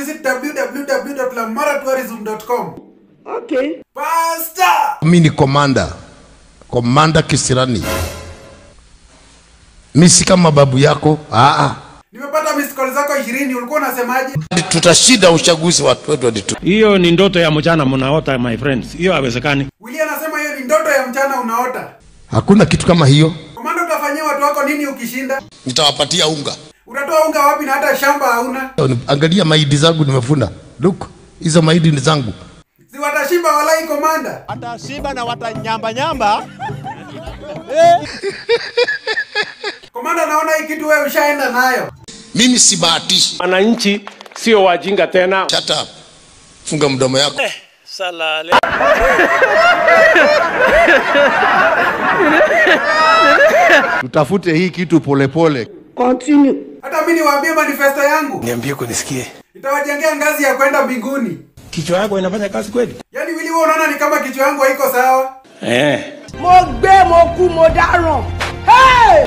visit www.lamaratuarism.com. Okay. Pastor! mi ni komanda komanda kisirani mi si kama babu yako Aa. Nimepata missed call zako 20 ulikuwa unasemaje? tutashinda uchaguzi wa 2022 hiyo ni ndoto ya mchana mnaota my friends hiyo haiwezekani Willy anasema hiyo ni ndoto ya mchana unaota. hakuna kitu kama hiyo Komanda utafanyia watu wako nini ukishinda? nitawapatia unga Utatoa unga wapi na hata shamba hauna? angalia mahidi zangu nimefuna look hizo mahidi ni zangu Si watashiba walai komanda. watashiba na watanyambanyamba Komanda naona hii kitu wewe ushaenda nayo. mimi sibahatishi wananchi sio wajinga tena Shut up. funga mdomo yako tutafute hii kitu polepole pole. Continue. Hata mimi niwaambie manifesto yangu. niambie kunisikie Itawajengea ngazi ya kwenda mbinguni. kichwa yako inafanya kazi kweli Yaani Willy wewe unaona ni kama kichwa yangu haiko sawa? eh Mo gbé mo kú mo dáràn. Hey!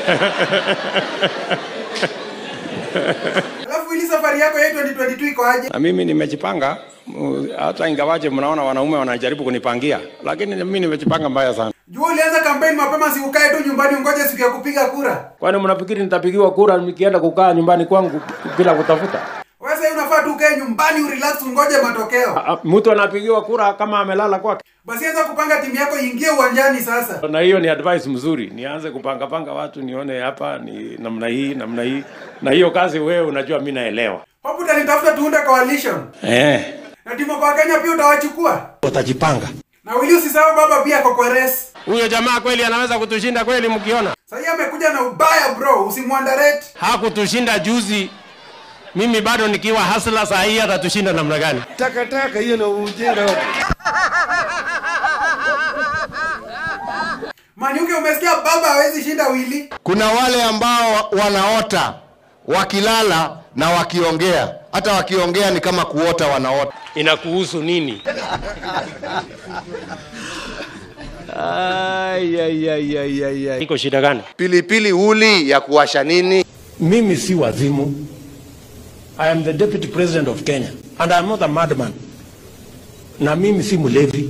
Alafu Willy safari yako ya 2022 iko aje? na mimi nimejipanga mu- hata ingawaje mnaona wanaume wanajaribu kunipangia lakini mimi nimejipanga mbaya sana Jua ulianza kampeni mapema si ukae tu nyumbani ungoje siku ya kupiga kura. kwani mnafikiri nitapigiwa kura nikienda kukaa nyumbani kwangu bila kutafuta Wewe sasa unafaa tu ukae nyumbani urelax ungoje matokeo. Ah, mtu anapigiwa kura kama amelala kwake Basi anza kupanga timu yako iingie uwanjani sasa. na hiyo ni advice mzuri nianze kupanga panga watu nione hapa ni namna hii namna hii na hiyo kazi wewe unajua mi naelewa Hapo utanitafuta tuunde coalition. eh Na timu kwa Kenya pia utawachukua. watajipanga Na Willy usisahau baba pia ako kwa race. huyo jamaa kweli anaweza kutushinda kweli mkiona Sasa amekuja na ubaya bro, usimwandarate. hakutushinda juzi mimi bado nikiwa hasla saa hii atatushinda namna gani takataka hiyo na ujinga Manyuke umesikia baba hawezi shinda Willy. kuna wale ambao wanaota wakilala na wakiongea hata wakiongea ni kama kuota wanaota inakuhusu nini iko shida gani pilipili uli ya kuwasha nini mimi si wazimu i am the deputy president of kenya and i am not a madman na mimi si mlevi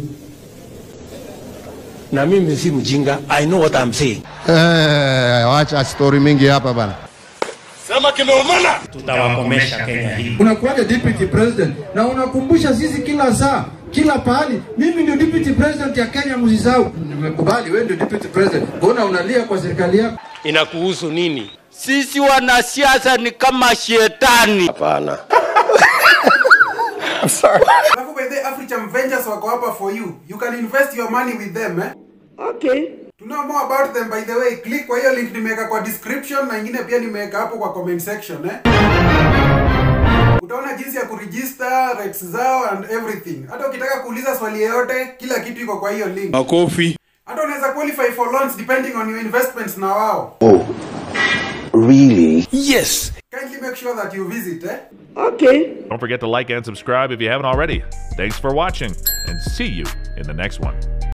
na mimi si mjinga i know what i'm saying eh, wacha stori mingi hapa bana tutawakomesha kenya hii unakuwaga deputy president na unakumbusha sisi kila saa kila pahali mimi ndio deputy president ya kenya msisahau nimekubali wewe ndio deputy president mbona unalia kwa serikali yako inakuhusu nini sisi wanasiasa ni kama shetani hapana Alafu by the African Ventures wako hapa for you. You can invest your money with them eh. Okay. To know more about them by the way, click kwa hiyo link nimeweka kwa description na ingine pia nimeweka hapo kwa comment section eh. Utaona jinsi ya kuregister rights zao and everything. Hata ukitaka kuuliza swali yoyote, kila kitu iko kwa hiyo link. makofi Hata unaweza qualify for loans depending on your investments na wao. yes Kindly make sure that you visit eh. Okay. Don't forget to like and subscribe if you haven't already. Thanks for watching, and see you in the next one.